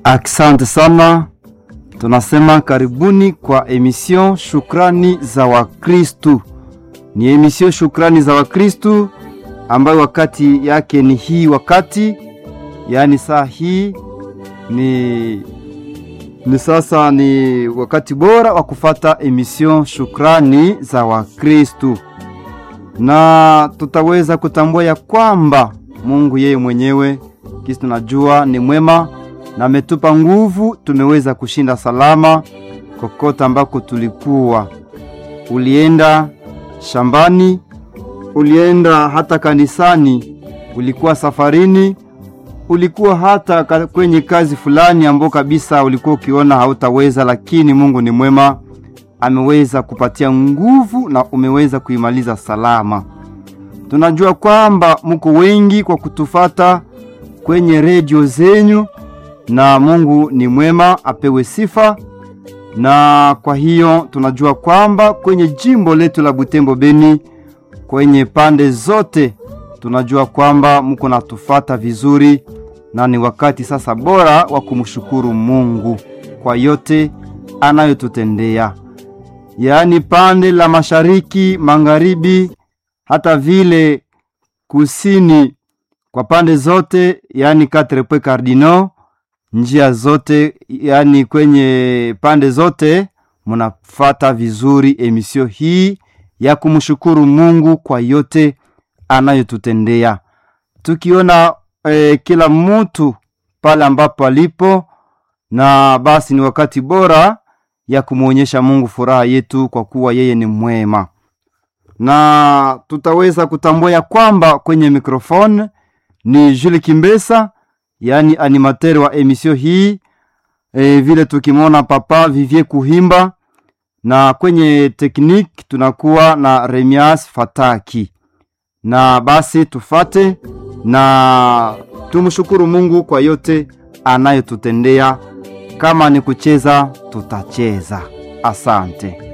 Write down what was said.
Asante sana, tunasema karibuni kwa emission Shukrani za Wakristu. Ni emission Shukrani za Wakristu ambayo wakati yake ni hii wakati, yaani saa hii ni ni sasa ni wakati bora wa kufata emission Shukrani za Wakristu, na tutaweza kutambua ya kwamba Mungu yeye mwenyewe kisi tunajua ni mwema na ametupa nguvu, tumeweza kushinda salama kokote ambako tulikuwa. Ulienda shambani, ulienda hata kanisani, ulikuwa safarini, ulikuwa hata kwenye kazi fulani ambao kabisa ulikuwa ukiona hautaweza, lakini Mungu ni mwema, ameweza kupatia nguvu na umeweza kuimaliza salama. Tunajua kwamba mko wengi kwa kutufata kwenye redio zenyu na Mungu ni mwema, apewe sifa. Na kwa hiyo tunajua kwamba kwenye jimbo letu la Butembo Beni, kwenye pande zote, tunajua kwamba mko natufata vizuri, na ni wakati sasa bora wa kumshukuru Mungu kwa yote anayotutendea, yaani pande la mashariki, magharibi, hata vile kusini, kwa pande zote, yaani quatre points cardinaux njia zote yani kwenye pande zote munafata vizuri emisio hii ya kumshukuru Mungu kwa yote anayotutendea, tukiona eh, kila mtu pale ambapo alipo, na basi ni wakati bora ya kumwonyesha Mungu furaha yetu kwa kuwa yeye ni mwema, na tutaweza kutambua ya kwamba kwenye mikrofone ni Jules Kimbesa yaani animateur wa emisio hii e, vile tukimwona papa Vivie Kuhimba, na kwenye tekniki tunakuwa na Remias Fataki. Na basi tufate na tumshukuru Mungu kwa yote anayotutendea. Kama ni kucheza tutacheza. Asante.